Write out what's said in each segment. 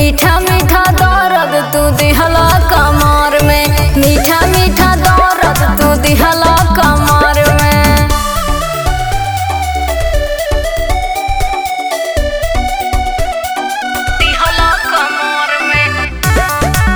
मीठा मीठा दर्द तू दिहला कमर में मीठा मीठा दर्द तू दिहला कमर में दिहला कमर में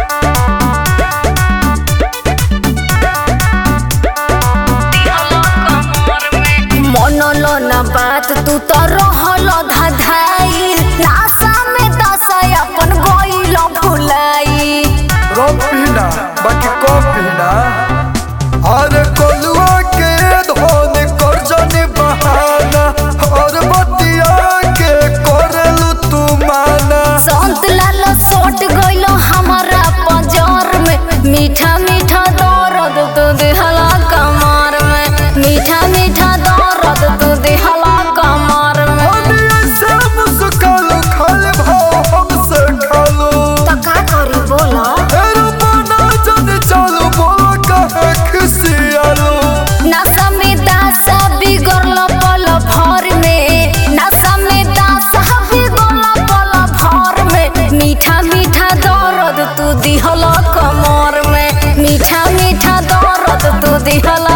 मनलो ना बात तू तो रहल धधाई नासा में दसा अपन गइल भुलाई रोक पीना बाकी कम पीना अरे कोलुआ के धोन कर जाने बहाना और बतिया के करेलू तू माना संत लाल सोट गइल हमारा पजर में मीठा मीठा दर्द तू दिहला कमर में मीठा मीठा दर्द तू दिहला कमर में अभी ऐसे मुस्कालू खाली भाव हमसे खालू तो का करी बोला एरो बना जन चालू बोलो कहे खिसियालू नशा में दासा बिगड़ल पल भर में नशा में दासा बिगड़ल पल भर में मीठा मीठा दर्द तू दिहल कमर में मीठा मीठा दर्द तू दिहल